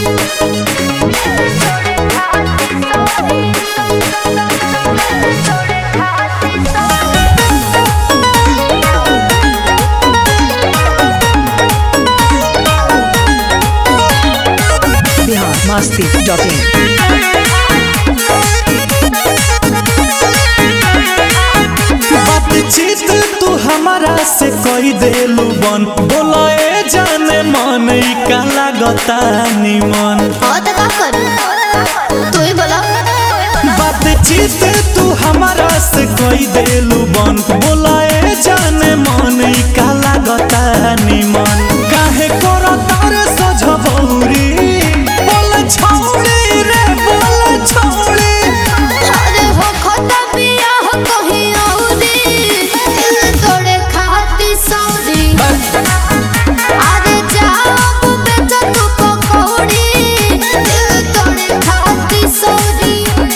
Bihar Masti dot in बातचीत तू हमारा से कई देलू बन बोलाए जाने मन ई का लागता निमन हाँ तो का करूं तू ही बोला बातचीत तू हमारा से कई देलू बन बोलाए जाने मन ई का लागता निमन काहे करो तारे सजबौरी बोल छौड़ी रे बोल छौड़ी अरे हो खता पिया हो कहीं औरी दिल तोड़े खाती सौरी अरे जाओ बेटा तू पकौड़ी दिल तोड़े खाती सौरी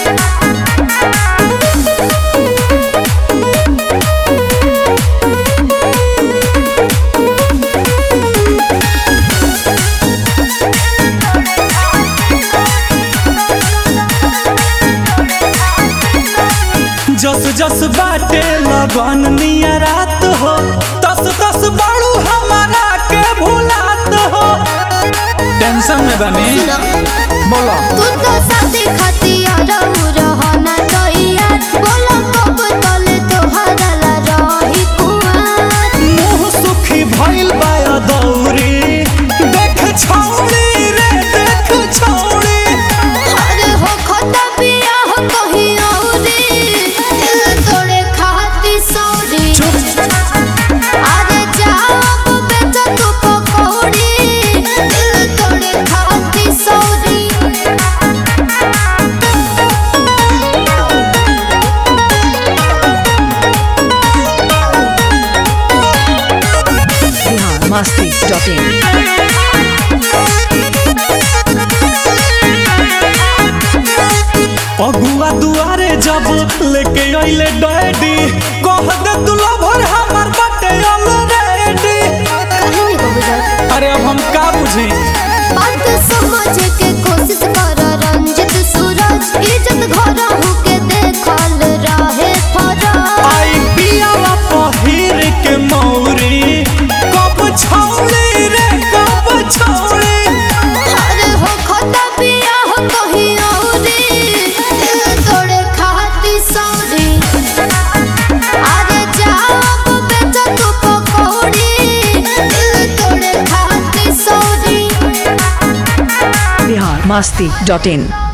जस जस बाटे लगन निया रात हो तस तस बड़ू हमारा के भुलात हो टेंशन में बनी बोलो तू तो शादी खाती अरहु रहना तैयार बोलो कब तले तोहरा ला रही कुआर मुंह सुखी भइल बाया दौरी देख छौड़ी रे देख छौड़ी अरे हो खता पिया हो कहीं औरी दिल तोड़े खाती सौरी अरे जाओ बेटा तू पकौड़ी दिल तोड़े खाती सौरी बिहार मस्ती डॉट इन अगुआ दुआरे जब लेके अइले डैडी कह दे तू लभर हमर बटे ऑलरेडी कहीं नहीं बबू जात अरे अब हम का बुझी बात समझ के कोशिश कर रंजित सूरज इज्जत घर होके देखल रहे फरज आई पियावा पहिर के मौरी कब छौड़ी रे कब छौड़ी अरे हो खता पिया हो कहीं औरी दिल तोड़े खाती सौरी अरे जाओ बेटा तू पकौड़ी दिल तोड़े खाती सौरी बिहार मस्ती डॉट इन